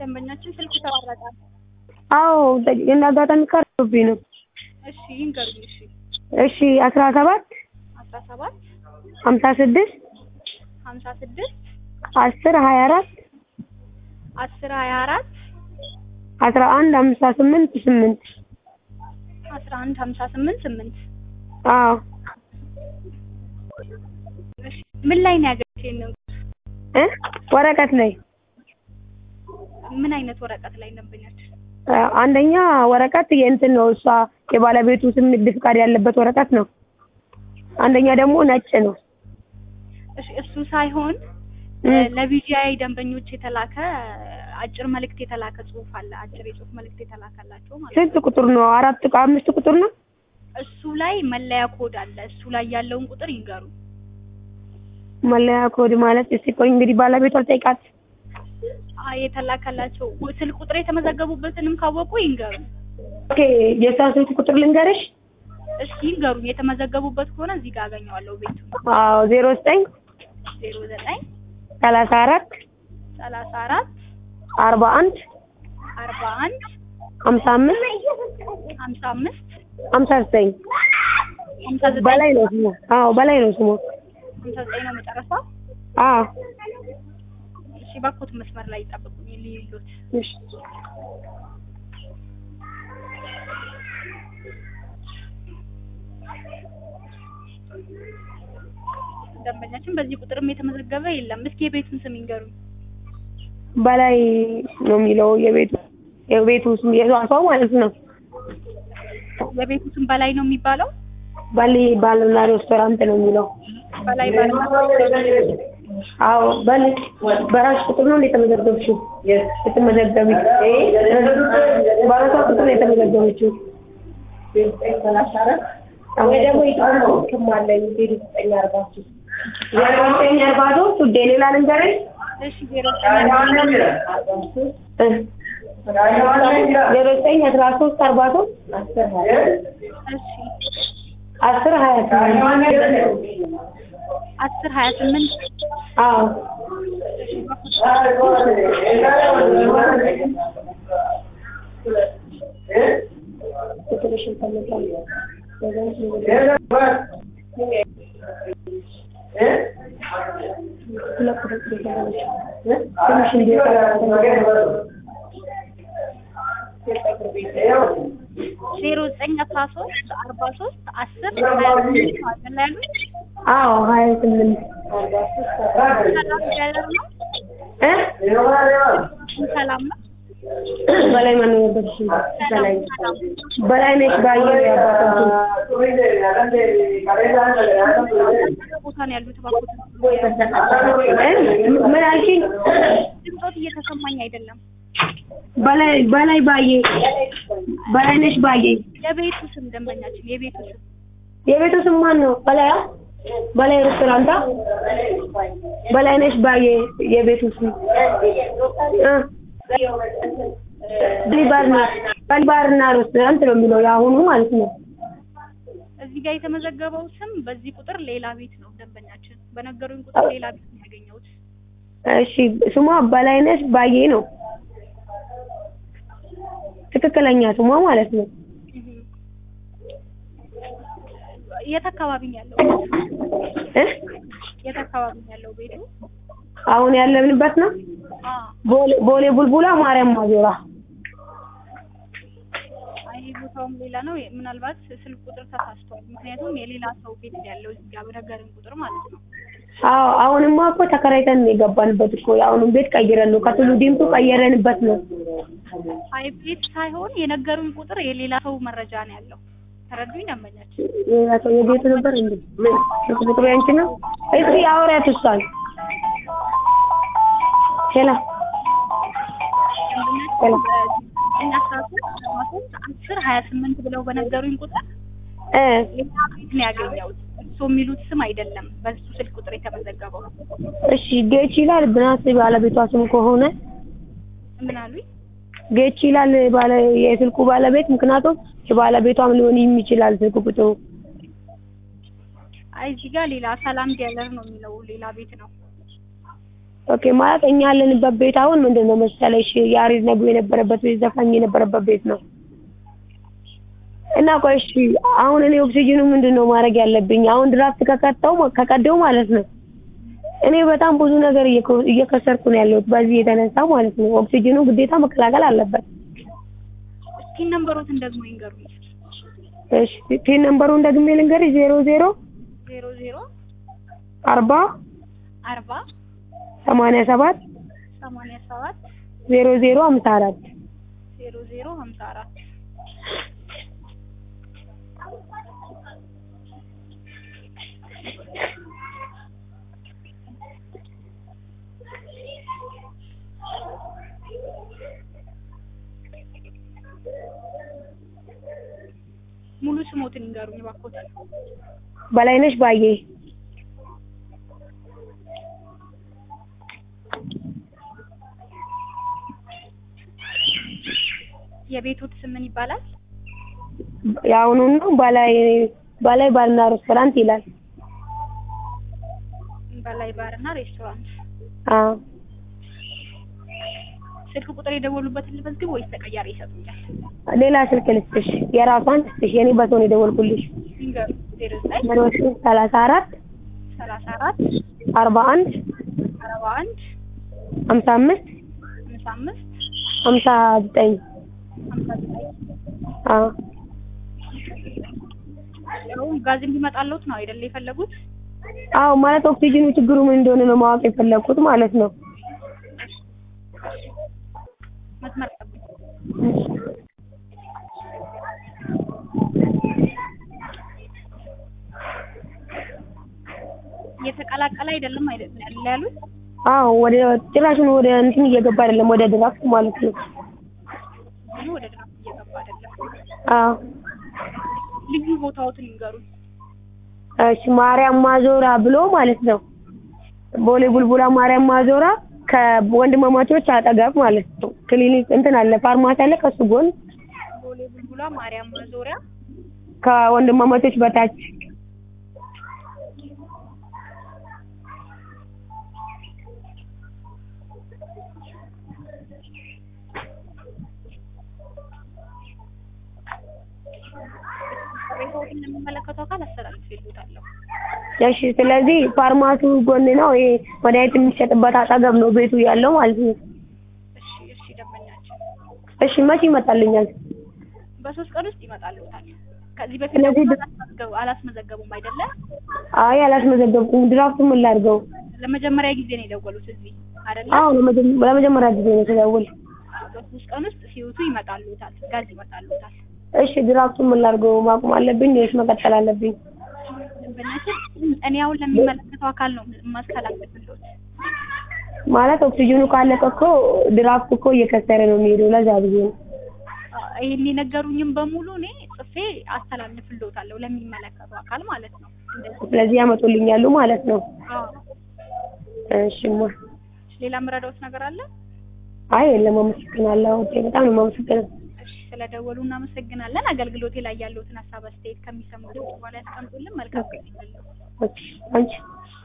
ደንበኛችን ስልክ ተቋረጠ። አዎ እንደ አጋጣሚ ቀርቶብኝ ነው። እሺ ይንገሩኝ። እሺ እሺ አስራ ሰባት አስራ ሰባት ሀምሳ ስድስት ሀምሳ ስድስት አስር ሀያ አራት አስር ሀያ አራት አስራ አንድ ሀምሳ ስምንት ስምንት አስራ አንድ ሀምሳ ስምንት ስምንት አዎ እሺ ምን ላይ ነው ያገኘሽ ይሄንን? እ ወረቀት ላይ ምን አይነት ወረቀት ላይ ደንበኛችን? አ፣ አንደኛ ወረቀት የእንትን ነው እሷ የባለቤቱ ስም ንግድ ፍቃድ ያለበት ወረቀት ነው። አንደኛ ደግሞ ነጭ ነው። እሺ እሱ ሳይሆን እ፣ ለቢጂአይ ደንበኞች የተላከ አጭር መልእክት የተላከ ጽሁፍ አለ። አጭር የጽሁፍ መልእክት የተላከላቸው ማለት ነው። ስንት ቁጥር ነው? አራት ቁ- አምስት ቁጥር ነው። እሱ ላይ መለያ ኮድ አለ። እሱ ላይ ያለውን ቁጥር ይንገሩ። መለያ ኮድ ማለት እስቲ ቆይ እንግዲህ ባለቤቷ ጠይቃት። አይ የተላከላቸው ስልክ ቁጥር የተመዘገቡበትንም ካወቁ ይንገሩ። ኦኬ የእሷን ስልክ ቁጥር ልንገርሽ? እሺ ይንገሩ። የተመዘገቡበት ከሆነ እዚህ ጋር አገኘዋለሁ ቤቱ አዎ ዜሮ ዘጠኝ ዜሮ ዘጠኝ ሰላሳ አራት ሰላሳ አራት አርባ አንድ አርባ አንድ ሀምሳ አምስት ሀምሳ አምስት ሀምሳ ዘጠኝ ሀምሳ ዘጠኝ በላይ ነው ስሙ። አዎ በላይ ነው ስሙ። ሀምሳ ዘጠኝ ነው መጨረሻው። አዎ እሺ ባኮት መስመር ላይ ይጠብቁኝ ሊሉት እሺ ደንበኛችን በዚህ ቁጥርም የተመዘገበ የለም። እስኪ የቤቱን ስም ይንገሩኝ። በላይ ነው የሚለው የቤቱ የቤቱ ስም የሷ ማለት ነው። የቤቱ ስም በላይ ነው የሚባለው። ባሌ ባልና ሬስቶራንት ነው የሚለው። በላይ ባልና አዎ በል በራስሽ ቁጥር ነው የተመዘገብሽው? የተመዘገቢ በራሷ ቁጥር ነው የተመዘገበችው። ወይ ደግሞ ይጣልኩም አለ ዜሮ ዘጠኝ አርባ ሶስት ዜሮ ዘጠኝ አርባ ሶስት ውዴ ሌላ ልንገርሽ እሺ ዜሮ እ ዜሮ ዘጠኝ አስራ ሶስት አርባ ሶስት እሺ አስር ሀያ ስምንት አስር ሀያ ስምንት አዎ ቁጥርሽን ፈልጋለሁ። ሁለት ቁጥር ትፈልጋለች። ትንሽ ዜሮ ዘጠኝ አስራ ሶስት አርባ ሶስት አስር ሀያ ስምንት ማለት ነው ያሉት። አዎ ሀያ ስምንት ሰላም ያለር ነው እ ሰላም ነው በላይ ማን ነበር? እሺ በላይ ሰላም በላይ ነሽ ባየ ያባታችሁ ቦታ ነው ያሉት። ባኮት ምን አልሽኝ? ድምፆት እየተሰማኝ አይደለም። በላይ በላይ ባየ በላይ ነሽ ባየ የቤቱ ስም ደንበኛችን የቤቱ ስም የቤቱ ስም ማን ነው? በላይ በላይ ሬስቶራንት በላይ ነሽ ባየ የቤቱ ስም እ ባሊባርና ባሊባርና ሬስቶራንት ነው የሚለው የአሁኑ ማለት ነው። እዚህ ጋር የተመዘገበው ስም በዚህ ቁጥር ሌላ ቤት ነው ደንበኛችን። በነገሩኝ ቁጥር ሌላ ቤት ነው ያገኘሁት። እሺ ስሟ በላይነሽ ባዬ ነው ትክክለኛ ስሟ ማለት ነው። እህ። የት አካባቢ ነው ያለው? እ የት አካባቢ ነው ያለው ቤቱ? አሁን ያለንበት ነው አ ቦሌ ቦሌ ቡልቡላ ማርያም ማዞራ አይ ቦታውም ሌላ ነው። ምናልባት ስልክ ቁጥር ተሳስቷል። ምክንያቱም የሌላ ሰው ቤት ነው ያለው እዚህ ጋር በነገሩኝ ቁጥር ማለት ነው። አዎ አሁንማ እኮ ተከራይተን ነው የገባንበት እኮ የአሁኑን ቤት ቀይረን ነው ከቱሉ ዲምቱ ቀየረንበት ነው። አይ ቤት ሳይሆን የነገሩኝ ቁጥር የሌላ ሰው መረጃ ነው ያለው። ተረዱኝ ደንበኛችን። ሌላ ሰው የቤቱ ነበር እንዴ? ምን ስልክ ቁጥሩ ያንቺ ነው? እስኪ አውሪያት እሷን ሄላ ሄላ እኛ አስራ ሶስት አስራ ሶስት አስር ሀያ ስምንት ብለው በነገሩኝ ቁጥር እ ሌላ ቤት ነው ያገኘሁት። እሱ የሚሉት ስም አይደለም በሱ ስልክ ቁጥር የተመዘገበው። እሺ ጌች ይላል ብናስ ባለቤቷ ስም ከሆነ ምን አሉኝ? ጌች ይላል ባለ የስልኩ ባለቤት ምክንያቱም የባለቤቷም ሊሆን ይችላል ስልክ ቁጥሩ አይ እዚህ ጋር ሌላ ሰላም ዲያለር ነው የሚለው ሌላ ቤት ነው። ኦኬ ማለት እኛ ያለንበት ቤት አሁን ምንድን ነው መሰለሽ ያሬድ ነጉ የነበረበት ቤት ዘፋኝ የነበረበት ቤት ነው እና ቆይ እሺ አሁን እኔ ኦክሲጅኑ ምንድን ነው ማድረግ ያለብኝ አሁን ድራፍት ከቀጠው ከቀደው ማለት ነው እኔ በጣም ብዙ ነገር እየከ- እየከሰርኩ ነው ያለሁት በዚህ የተነሳ ማለት ነው ኦክሲጅኑ ግዴታ መከላከል አለበት እስኪ ነምበሮትን ደግሞ ይንገሩኝ። እሺ ፒን ነምበሩን ደግሜ ልንገርሽ ዜሮ ዜሮ ዜሮ ዜሮ አርባ አርባ ሰማንያ ሰባት ሰማንያ ሰባት ዜሮ ዜሮ ሀምሳ አራት ዜሮ ዜሮ ሀምሳ አራት ሙሉ ስሞትን ይንገሩኝ እባክዎትን። በላይነሽ ባዬ የቤቶት ስም ምን ይባላል? የአሁኑ ነው በላይ በላይ ባርና ሬስቶራንት ይላል በላይ ባርና ሬስቶራንት። አዎ ስልክ ቁጥር የደወሉበትን ልመዝግብ ወይስ ተቀያሪ ይሰጡኛል? ሌላ ስልክ ልስጥሽ የራሷን ልስጥሽ የኔ በሰው ነው የደወልኩልሽ ይንገሩ። ዜሮ ዘጠኝ ዜሮ ሶስት ሰላሳ አራት ሰላሳ አራት አርባ አንድ አርባ አንድ ሀምሳ አምስት ሀምሳ አምስት ሀምሳ ዘጠኝ ሀምሳ ዘጠኝ አዎ አሁን ጋዝ እንዲመጣልዎት ነው አይደል የፈለጉት? አዎ ማለት ኦክሲጅኑ ችግሩ ምን እንደሆነ ነው ማወቅ የፈለኩት ማለት ነው መስመር ጠብቁ። እየተቀላቀለ አይደለም አይደል ያለ ያሉት? አዎ ወደ ጭራሹን ወደ እንትን እየገባ አይደለም ወደ ድራፍት ማለት ነው ይህ ወደ ድራፍት እየገባ አይደለም። አዎ ልዩ ቦታዎትን ይንገሩኝ። እሺ ማርያም ማዞራ ብሎ ማለት ነው ቦሌ ቡልቡላ ማርያም ማዞራ ከወንድማማቾች አጠገብ ማለት ነው ክሊኒክ እንትን አለ ፋርማሲ አለ ከሱ ጎን ቦሌ ቡልቡላ ማርያም ማዞሪያ ከወንድማማቾች በታች ቅሬታዎትን ለሚመለከተው አካል አስተላልፌልዎታለሁ። እሺ ስለዚህ ፋርማሲው ጎን ነው ይሄ መድኃኒት የሚሸጥበት አጠገብ ነው ቤቱ ያለው ማለት ነው እሺ እሺ ደንበኛችን እሺ መቼ ይመጣልኛል በሶስት ቀን ውስጥ ይመጣልዎታል። ከዚህ በፊት ስለዚህ ደግሞ ድ- አላስመዘገቡ አላስመዘገቡም አይደለ? አይ አላስመዘገብኩም ድራፍቱ ምን ላድርገው ለመጀመሪያ ጊዜ ነው የደወሉት እዚህ አይደለ? አዎ ለመጀመ- ለመጀመሪያ ጊዜ ነው ስደውል በሶስት ቀን ውስጥ ሲወቱ ይመጣልዎታል፣ ጋዝ ይመጣልዎታል። እሺ ድራፍቱን ምን ላድርገው ማቆም አለብኝ ወይስ መቀጠል አለብኝ ደንበኛችን እኔ አሁን ለሚመለከተው አካል ነው ማስተላለፍልዎት። ማለት ኦክሲጅኑ ካለቀ እኮ ድራፍቱ እኮ እየከሰረ ነው የሚሄደው ለዛ ብዬ ነው ይህን የነገሩኝም በሙሉ እኔ ጽፌ አስተላልፍልዎታለሁ ለሚመለከተው አካል ማለት ነው። እንደዚህ ስለዚህ ያመጡልኛሉ ማለት ነው አዎ። እሺማ ሌላ የምረዳዎት ነገር አለ? አይ የለም አመሰግናለሁ ኦኬ በጣም ነው የማመሰግነው እሺ ስለደወሉ እናመሰግናለን። አገልግሎቴ ላይ ያለዎትን ሀሳብ አስተያየት ከሚሰሙት በኋላ ያስቀምጡልን። መልካም ቀን ይሁንልዎት። ኦኬ አንቺ